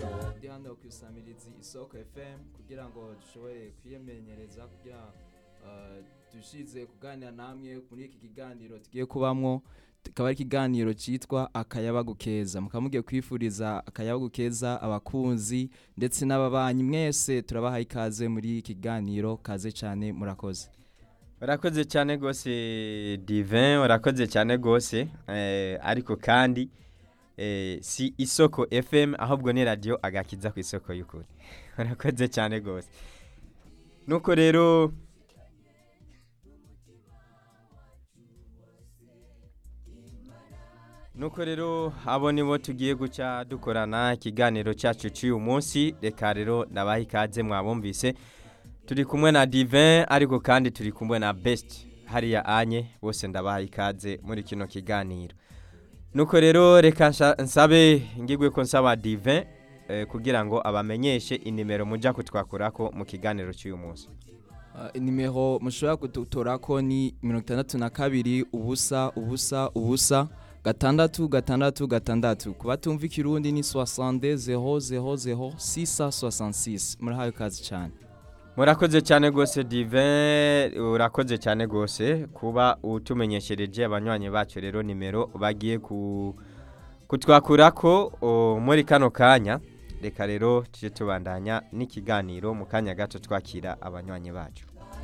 radiyo hano ikusanyiriza isoko efemu kugira ngo dushobore kwiyemenyereza kugira dushize kuganira namwe muri iki kiganiro tugiye kubamwo kikaba ari ikiganiro cyitwa akayabagu keza mukaba mugiye kwifuriza akayabagu keza abakunzi ndetse n'ababanyi mwese turabaha ikaze muri iki kiganiro kaze cyane murakoze urakoze cyane rwose divin urakoze cyane rwose ariko kandi si isoko fm ahubwo ni radiyo agakiza ku isoko y'ukuri urakoze cyane rwose nuko rero nuko rero abo nibo tugiye guca dukorana ikiganiro cyacu cy'uyu munsi reka rero nabaha ikaze mwabumvise turi kumwe na divin ariko kandi turi kumwe na besiti hariya anye bose ndabaha ikaze muri kino kiganiro nuko rero reka nsabe ngigwe ko nsaba divin kugira ngo abamenyeshe inimero mujya kutwakurako mu kiganiro cy'uyu munsi inimero mushobora kudutora ko ni mirongo itandatu na kabiri ubusa ubusa ubusa gatandatu gatandatu gatandatu ku batumva ikirundi ni soisante zeho zeho zeho sisa soisansi murahawe ikaze cyane murakoze cyane rwose divin urakoze cyane rwose kuba utumenyeshereje abanywanyi bacu rero nimero bagiye kutwakura ko muri kano kanya reka rero tujye tubandanya n'ikiganiro mu kanya gato twakira abanywanyi bacu